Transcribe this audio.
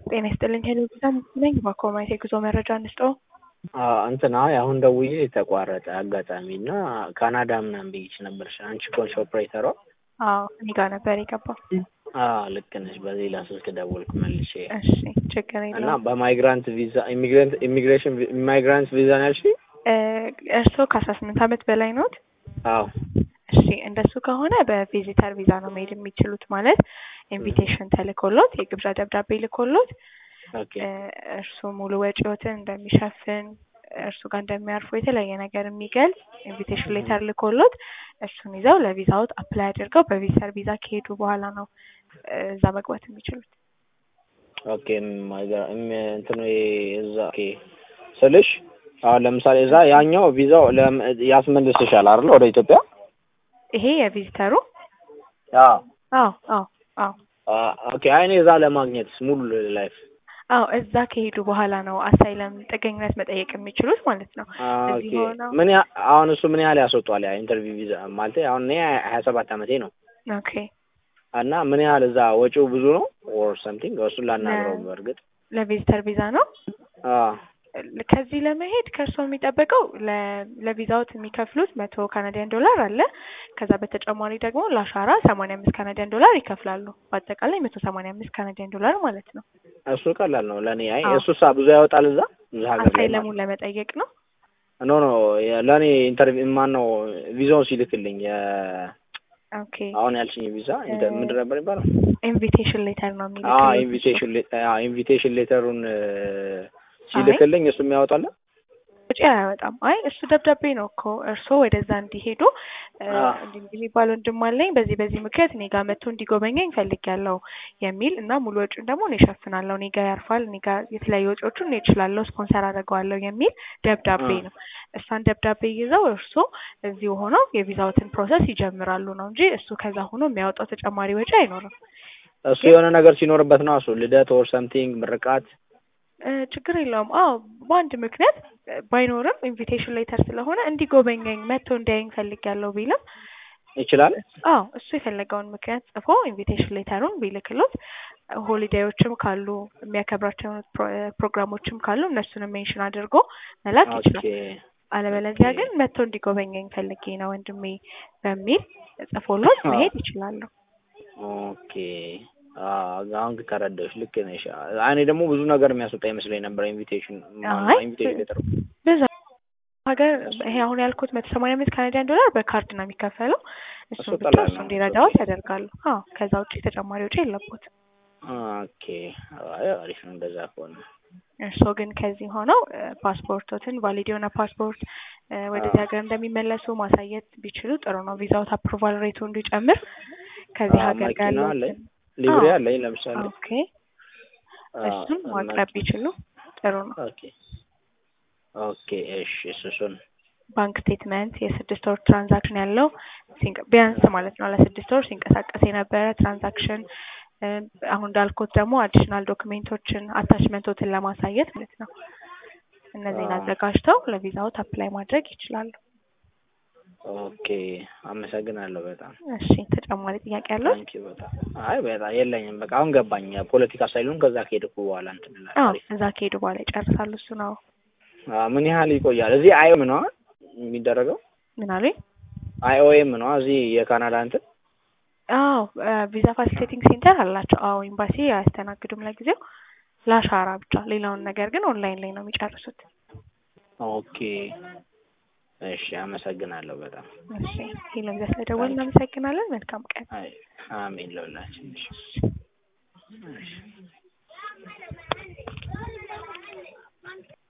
ጤና ይስጥልኝ ሄሎ በጣም ነኝ በኮማይት የጉዞ መረጃ እንስጠው። እንትን አይ አሁን ደውዬ ተቋረጠ አጋጣሚ እና ካናዳ ምናምን ብዬሽ ነበርሽ አንቺ ኮንሽ ኦፕሬተሯ? አዎ እኔ ጋር ነበር የገባው። አዎ ልክ ነሽ። በሌላ ስልክ ደወልኩ መልሼ እሺ ችግር እና የለውም። በማይግራንት ቪዛ ኢሚግሬንት ኢሚግሬሽን ኢማይግራንት ቪዛ ነው ያልሽኝ? እ እርስዎ ከአስራ ስምንት ዓመት በላይ ኖት? አዎ እሺ እንደሱ ከሆነ በቪዚተር ቪዛ ነው መሄድ የሚችሉት። ማለት ኢንቪቴሽን ተልኮሎት የግብዣ ደብዳቤ ልኮሎት ኦኬ እ እርሱ ሙሉ ወጪዎትን እንደሚሸፍን እርሱ ጋር እንደሚያርፉ የተለያየ ነገር የሚገልጽ ኢንቪቴሽን ሌተር ልኮሎት እሱን ይዘው ለቪዛዎት አፕላይ አድርገው በቪዚተር ቪዛ ከሄዱ በኋላ ነው እ እዛ መግባት የሚችሉት። ኦኬ ማይጋ- እም- እንትኑ እዛ ኦኬ ስልሽ አሁን ለምሳሌ እዛ ያኛው ቪዛው ለም- ያስመልስሻል አይደል ወደ ኢትዮጵያ? ይሄ የቪዚተሩ አዎ አዎ አዎ አዎ አ- ኦኬ አይ እኔ እዛ ለማግኘት ሙሉ ላይፍ አዎ እዛ ከሄዱ በኋላ ነው አሳይለም ጥገኝነት መጠየቅ የሚችሉት ማለት ነው። ኦኬ እዚህ ሆነው ምን ያ አሁን እሱ ምን ያህል ያስወጣዋል? ያ ኢንተርቪው ቪዛ ማለት አሁን እኔ ሀያ ሰባት ዓመቴ ነው ኦኬ እና ምን ያህል እዛ ወጪው ብዙ ነው ኦር ሰምቲንግ እሱን ላናግረው በእርግጥ ለቪዚተር ቪዛ ነው። አዎ ከዚህ ለመሄድ ከእርስዎ የሚጠበቀው ለ- ለቪዛዎት የሚከፍሉት መቶ ካናዲያን ዶላር አለ። ከዛ በተጨማሪ ደግሞ ለአሻራ ሰማንያ አምስት ካናዲያን ዶላር ይከፍላሉ። በአጠቃላይ መቶ ሰማንያ አምስት ካናዲያን ዶላር ማለት ነው። እሱ ቀላል ነው ለእኔ። አይ አዎ። እሱሳ ብዙ ያወጣል እዛ እዛ ሀገር ላይ ማለት አሳይለሙን ለመጠየቅ ነው። ኖ ኖ የ- ለእኔ ኢንተርቪው ማን ነው ቪዛውን ሲልክልኝ የ- ኦኬ አሁን ያልሽኝ ቪዛ እንደ- ምንድን ነበር የሚባለው? ኢንቪቴሽን ሌተር ነው አዎ የሚልክልዎት። ኢንቪቴሽን ኢንቪቴሽን ሌተሩን ሲልክልኝ እሱ የሚያወጣለ ወጪ አያወጣም። አይ እሱ ደብዳቤ ነው እኮ እርስዎ ወደዛ እንዲሄዱ እ አዎ። እንዲህ እንዲህ የሚባል ወንድም አለኝ በዚህ በዚህ ምክንያት እኔ ጋር መጥቶ እንዲጎበኘኝ ፈልጊያለሁ የሚል እና ሙሉ ወጪውን ደግሞ እኔ እሸፍናለሁ፣ እኔ ጋር ያርፋል፣ እኔ ጋር የተለያዩ ወጪዎቹን እኔ እችላለሁ፣ ስፖንሰር አደርገዋለሁ የሚል ደብዳቤ አዎ። ነው። እሷን ደብዳቤ ይዘው እርስዎ እዚሁ ሆነው የቪዛዎትን ፕሮሰስ ይጀምራሉ ነው እንጂ እሱ ከዛ ሆኖ የሚያወጣው ተጨማሪ ወጪ አይኖርም። እሱ የሆነ ነገር ሲኖርበት ነው እሱ ልደት ኦር ሰምቲንግ ምርቃት እ ችግር የለውም። አዎ በአንድ ምክንያት እ ባይኖርም ኢንቪቴሽን ሌተር ስለሆነ እንዲጎበኘኝ መጥቶ እንዲያየኝ ፈልጊያለሁ ቢልም ይችላል። አዎ እሱ የፈለገውን ምክንያት ጽፎ ኢንቪቴሽን ሌተሩን ቢልክሎት ሆሊዴዮችም ካሉ የሚያከብራቸው ፕሮ- ፕሮግራሞችም ካሉ እነሱንም ሜንሽን አድርጎ መላክ ኦኬ ይችላል። አለበለዚያ ኦኬ። ግን መጥቶ እንዲጎበኘኝ ፈልጌ ነው ወንድሜ በሚል ጽፎሎት አዎ። መሄድ ይችላሉ። ኦኬ አዎ፣ አሁን ተረዳሁሽ። ልክ ነሽ። እኔ ደግሞ ብዙ ነገር የሚያስወጣ ይመስለኝ ነበር ኢንቪቴሽን አይ ኢንቪቴሽን ሌተሩ ብዙ ሀገር ይሄ አሁን ያልኩት መቶ ሰማንያ አምስት ካናዲያን ዶላር በካርድ ነው የሚከፈለው። እሱ እሱን ብቻ ቀላል እሱ ነው። እንዲረዳዎት ያደርጋሉ። አዎ ከዛ ውጭ ተጨማሪ ወጪ የለቦትም። ኦኬ አይ አሪፍ ነው እንደዛ ከሆነ። እርስዎ ግን ከዚህ ሆነው እ ፓስፖርቶትን ቫሊድ የሆነ ፓስፖርት እ ወደዚህ ሀገር እንደሚመለሱ ማሳየት ቢችሉ ጥሩ ነው። ቪዛውት አፕሩቫል ሬቱ እንዲጨምር ከዚህ አዎ፣ ሀገር ጋር መኪና ያለውን አለኝ ሊብሬ አዎ። አለኝ ለምሳሌ ኦኬ አዎ፣ እሱን እና- ማቅረብ ቢችሉ ጥሩ ነው። ኦኬ ኦኬ እሺ እሱ እሱን ባንክ ስቴትመንት የስድስት ወር ትራንዛክሽን ያለው ሲንቀ- ቢያንስ ማለት ነው ለስድስት ወር ሲንቀሳቀስ የነበረ ትራንዛክሽን እ አሁን እንዳልኩት ደግሞ አዲሽናል ዶክሜንቶችን አታችመንቶትን ለማሳየት ማለት ነው። እነዚህን አዎ። አዘጋጅተው ለቪዛዎት አፕላይ ማድረግ ይችላሉ። ኦኬ አመሰግናለሁ በጣም እሺ ተጨማሪ ጥያቄ ያለው? ታንኪ በጣም አይ በጣም የለኝም በቃ አሁን ገባኝ ፖለቲካ ሳይሉን ከዛ ከሄድኩ በኋላ እንትን እላለሁ አዎ አሪፍ እዛ ከሄዱ በኋላ ይጨርሳሉ። እሱ ነው አዎ ምን ያህል ይቆያል እዚህ አይኦኤም ነው የሚደረገው ምን አሉኝ? አይኦኤም ነው እዚህ የካናዳ እንትን አዎ ቪዛ ፋሲሊቴቲንግ ሴንተር አላቸው። አዎ ኤምባሲ አያስተናግዱም ለጊዜው ለአሻራ ብቻ። ሌላውን ነገር ግን ኦንላይን ላይ ነው የሚጨርሱት። ኦኬ እሺ አመሰግናለሁ በጣም እሺ ሄሎ፣ ስለደወልን እናመሰግናለን። መልካም ቀን። አይ አሜን ለሁላችን እሺ